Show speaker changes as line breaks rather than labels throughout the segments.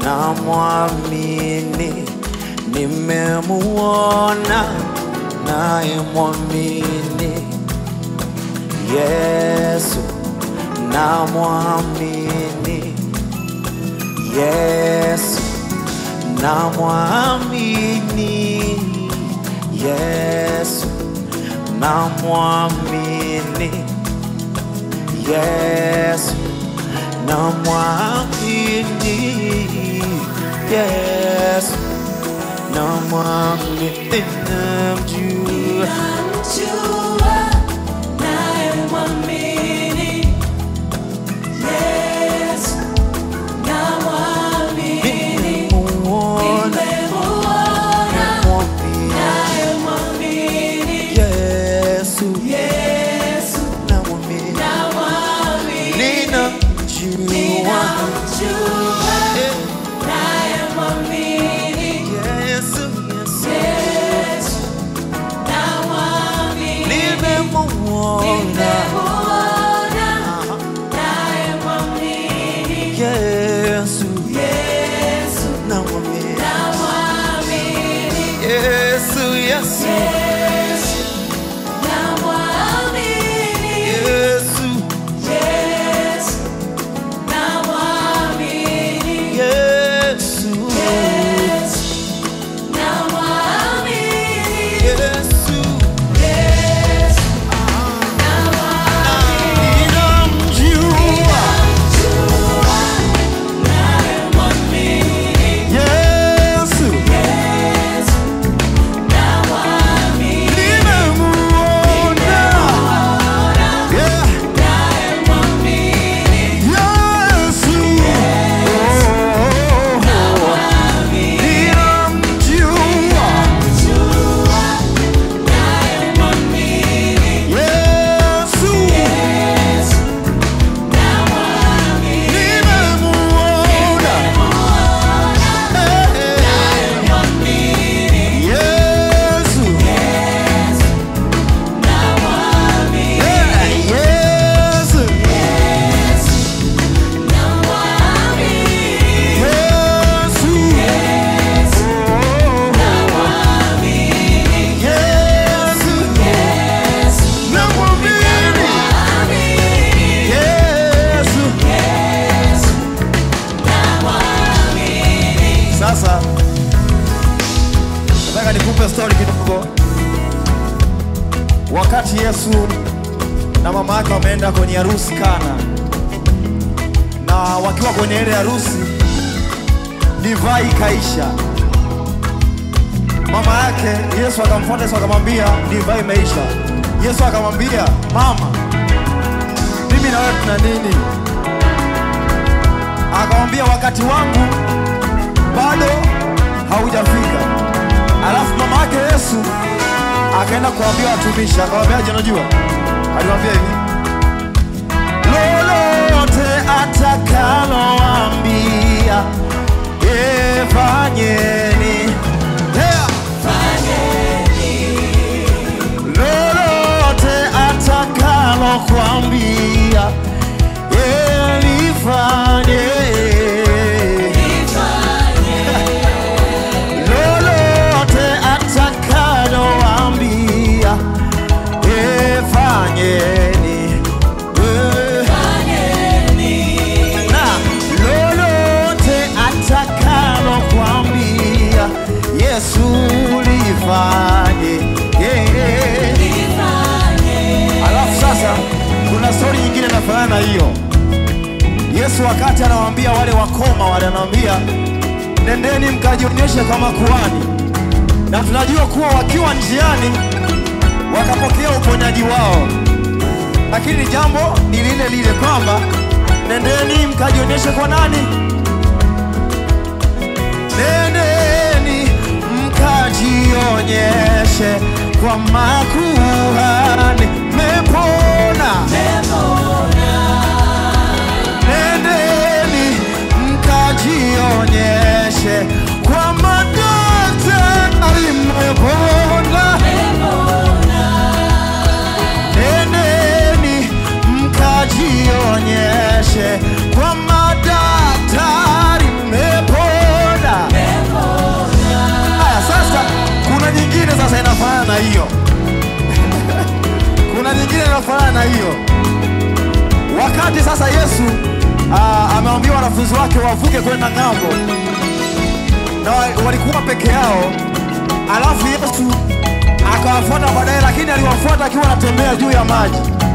namwamini, nimemuona naye mwamini Yesu, namwamini Yesu, namwamini Yesu, namwamini Yesu, namwamini Yesu, namwamini namjua
Namjua nayemwamini Yesu, namwamini,
nimemuona
nimemuona
namwamini
nayemwamini
Yesu,
Yesu,
namwamini
namwamini,
ninamjua
ninamjua
Eh,
nayemwamini
Yesu, Yesu,
Yesu, namwamini,
nimemuona
nimemuona nayemwamini
Yesu,
Yesu,
namwamini
namwamini
Yesu, Yesu,
Yesu, namwamini
Yesu,
Yesu, namwamini
Yesu,
Yesu, namwamini
Yesu,
Yesu, namwamini
ninamjua
nayemwamini
Yesu,
Yesu, namwamini
nimemuona Yeah.
nayemwamini
Yesu, ninamjua Yesu, nimemuona Yesu, Yesu, Yesu, Yesu, namwamini Yesu. Sasa nataka nikupe story kidogo. Wakati Yesu na mama yake wameenda kwenye harusi Kana, na wakiwa kwenye ile harusi, divai ikaisha. Mama yake Yesu akamfuata Yesu akamwambia divai imeisha. Yesu akamwambia mama, mimi na wewe tuna nini? Akamwambia wakati wangu bado haujafika. Alafu mama yake Yesu akaenda kuambia watumishi, akamwambiaje? Unajua, aliwaambia hivi, lolote atakaloambia efanyeni. Yeah. Lolote atakalokuambia elifanye lolote atakaloambia efanyeni Eh. na lolote atakalokuambia Yesu lifanye yeah. Alafu sasa kuna stori nyingine inafanana na hiyo. Yesu wakati anawaambia wale wakoma wale, anawaambia nendeni mkajionyeshe kwa makuhani, na tunajua kuwa wakiwa njiani wakapokea uponyaji wao, lakini jambo ni lile lile kwamba nendeni mkajionyeshe kwa nani? Nendeni mkajionyeshe kwa makuhani, mepona. Nendeni mkajionyeshe kwa madaktari, mmepona. Nendeni mkajionyeshe kwa madaktari, mmepona. hiyo kuna nyingine inafanana na hiyo. Wakati sasa Yesu ah, amewaambia wanafunzi wake wavuke kwenda ng'ambo, na wa- walikuwa peke yao, alafu Yesu akawafuata baadaye, lakini aliwafuata akiwa anatembea juu ya maji.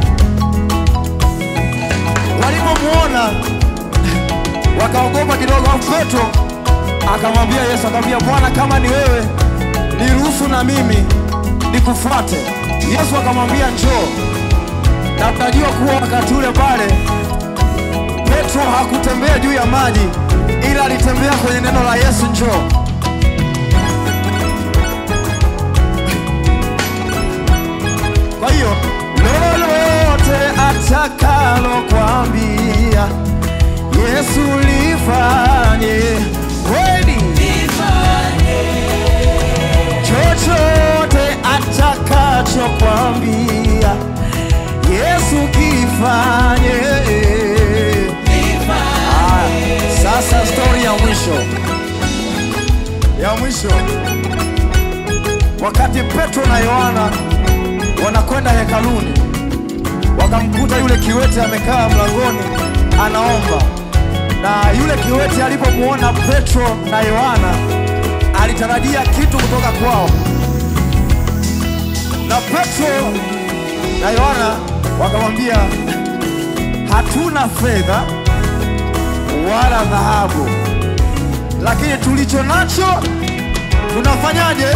Walipomwona wakaogopa kidogo. Alafu Petro akamwambia Yesu, akamwambia Bwana, kama ni wewe niruhusu na mimi nikufuate. Yesu akamwambia njoo, na tunajua kuwa wakati ule pale Petro hakutembea juu ya maji, ila alitembea kwenye neno la Yesu, njoo. Kwa hiyo lolote atakalo kwambia Yesu lifanye kweli, chochote atakacho kwambia Yesu kifanye. Ah, Sasa stori ya mwisho ya mwisho, wakati Petro na Yohana wanakwenda hekaluni, wakamkuta yule kiwete amekaa mlangoni anaomba, na yule kiwete alipomwona Petro na Yohana alitarajia kitu kutoka kwao, na Petro na Yohana wakamwambia, hatuna fedha wala dhahabu, lakini tulicho nacho tunafanyaje?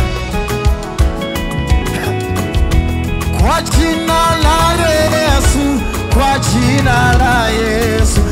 Kwa jina la Yesu, kwa jina la Yesu,